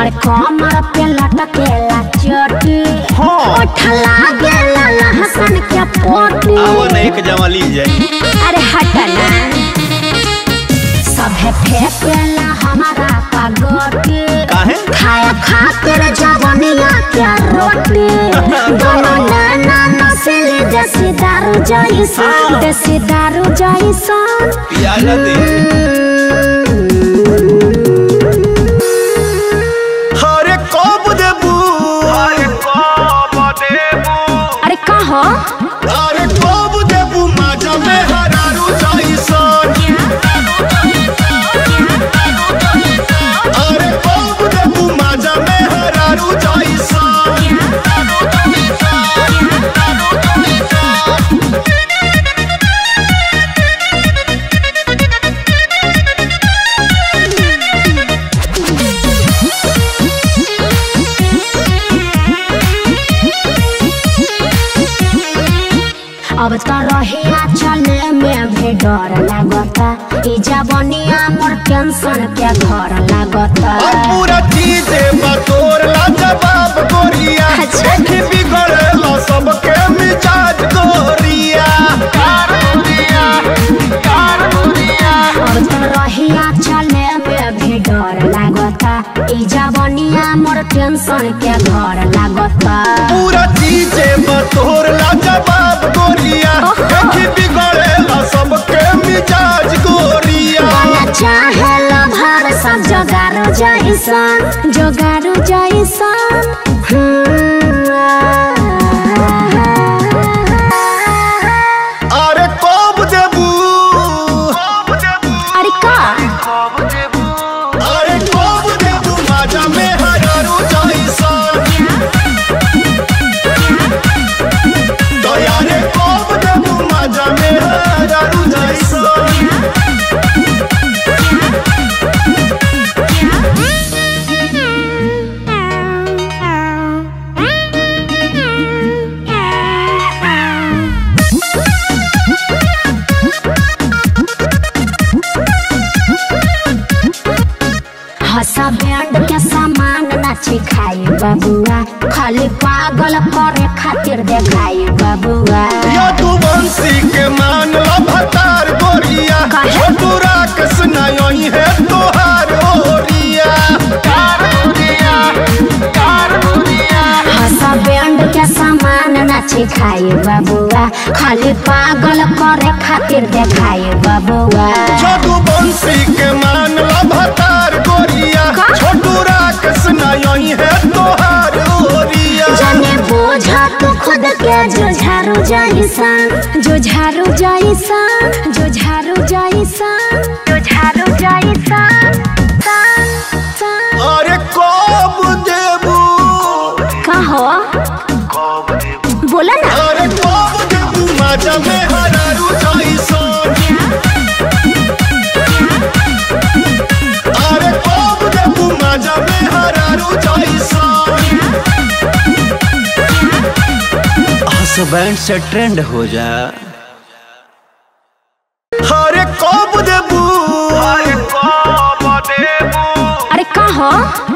हमर कमर पे लटकेला चोटी हाँ। उठला गेला लहसन के पोटी आवो न एक जमा ली जाए अरे हट ना सभे फेंकेला हमारा पगोटी काहे खाया खातिर जवनिया के रोटी दोनों नैना नस्ली देसी दारू जैसन देसी दारू जैसन पियाला दे हरे कब देबू अरे कब देबू अरे कहो अरे कब देबू माजा में हरारू जाइसन अरे कब देबू माजा में हरारू जाइसन अब तो रहिया चले में भी डर लागता ई जवनिया मोर टेंशन के घर लागता और पूरा चीजे बतोर ला जवाब गोरिया अच्छा। देखी बिगड़ेला सबके मिजाज गोरिया कार गोरिया कार गोरिया अब तो रहिया चले में भी डर लागता ई जवनिया मोर टेंशन के घर लागता पूरा चीजे बतोर ला जवाब गोरिया ओहो। देखी बिगड़ेला सबके मिजाज गोरिया बना चाहे लभर सब जोगारो जैसन जोगारो जैसन हम्म। अरे कब देबू कब देबू अरे का अरे कब देबू माजा में हरारू जाइसन दया रे कब देबू माजा में हरारू जाइसन हसा बैंड के सामान नाची खाई बबुआ खाली पागल करे खातिर देखाई बबुआ या तू बंसी के मान ला भतार गोरिया काहे? छोटू राकस नई है तोहार ओरिया कार गोरिया कार गोरिया हसा बैंड के सामान नाची खाई बबुआ खाली पागल करे खातिर देखाई बबुआ छोटू बंसी के मान ला भतार गोरिया का? छोटू राकस नई है तोहार ओरिया जाने बोझा तो खुद के जो झारू जैसन जो झारू जैसन जो झारू जैसन जो झारू जैसन सन, सन। अरे कब देबू कहो बोला ना अरे कब देबू माजा में हरारू जाइसन अरे कब देबू माजा में हरारू जाइसन बैंड से ट्रेंड हो जा अरे कब देबू अरे कब देबू अरे कहो